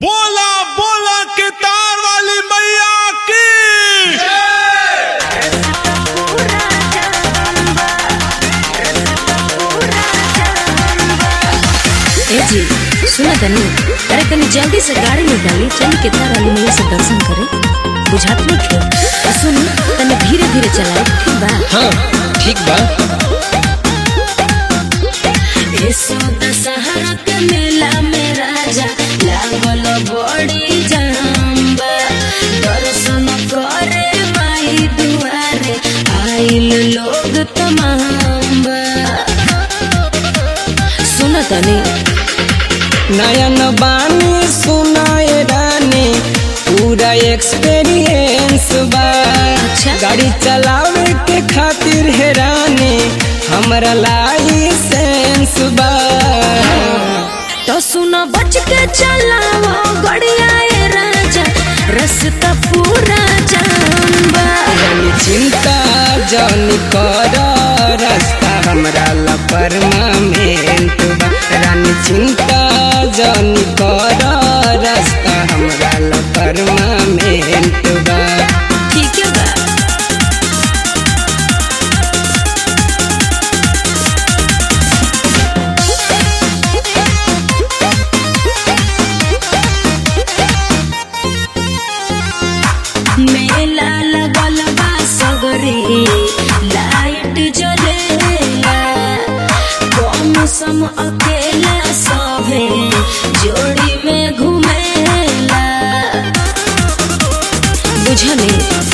बोला बोला के तार वाली मैया की ए जी सुना तनी अरे तनी जल्दी से गाड़ी में डाली चली कितना वाली मैया से दर्शन करे बुझात नहीं थे आ सुनी तनी धीरे धीरे चलाए ठीक बा हाँ ठीक बा ऐसो दशहरा के मेला में राजा लागल बड़ी जाम्बा दर्शन करे माई दुआरे आइल लोग तमाम बा सुना तनी नयन बानी सुनाए रानी पूरा एक्सपीरियंस बा अच्छा। गाड़ी चलावे के खातिर है रानी हमरा लाइसेंस बा तो सुनो बच के चलाओ गड़िया ए राजा रास्ता पूरा जाम्बा रानी चिंता जन कर रास्ता हमरा ला परमानेंट बा रानी चिंता जन कर रास्ता हमरा ला परमानेंट बा ठीक है बा मेला लगल बा सगरे लाइट जलेला कम सम अकेला सभे जोड़ी में घुमेला बुझले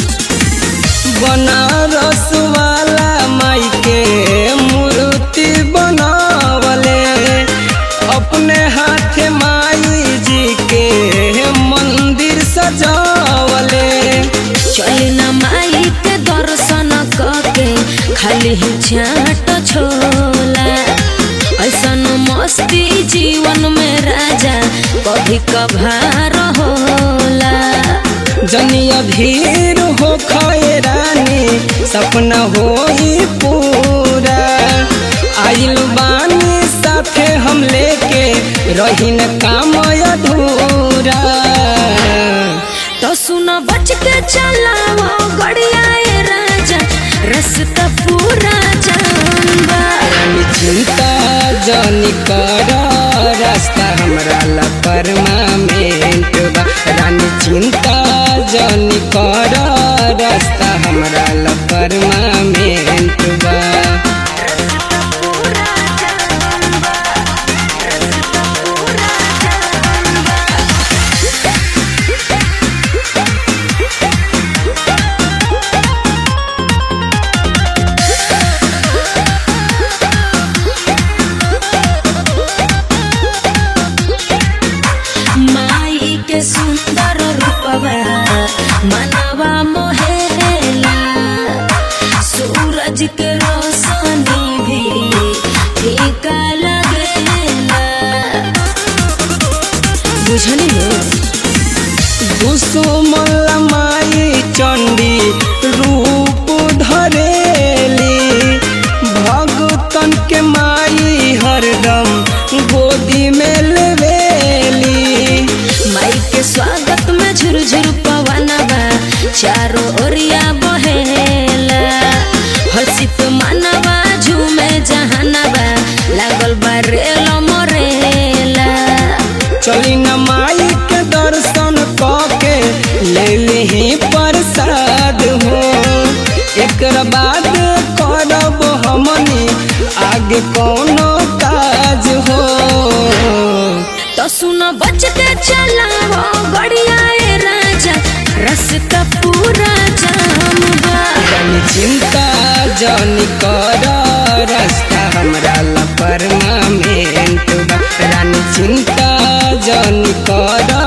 बनारस वाला माई के मूर्ति बनावले अपने हाथ माई जी के मंदिर सजावले चल न माई के दर्शन करके खाली ही छाट छोला ऐसन मस्ती जीवन में राजा कभी कभार होला जनिया भीड़ हो खाए रानी सपना होई पूरा आइल बानी साथे हम लेके रही न काम अधूरा तो सुनो बच के चलाओ गड़िया ए राजा रास्ता पूरा जाम्बा रानी चिंता जनी कर रास्ता हमरा ला परमानेंट बा रानी चिंता जनी कर रास्ता हमरा ला परमानेंट बा माई के सुंदर रूपवा मनवा मोहेला सूरज के रोशनी भी फीका लगेला बुझली हो दुसुमल माई चंडी रूप धरेली भगतन के माई हरदम गोदी में लेवेली माई के स्वागत में झुरझुर पवनवा चारों ओरिया बहेला हर्षित मानवा झूमे जहानवा लागल बा रेल मरेला चली न माई के दर्शन के ले ली प्रसाद हो एक बाद करब हमनी आगे कौनो काज हो तो सुनो बच के चलाओ गड़िया ए राजा रास्ता पूरा जाम बा रानी चिंता जनी कर रास्ता हमरा ला परमानेंट बा रानी चिंता जनी कर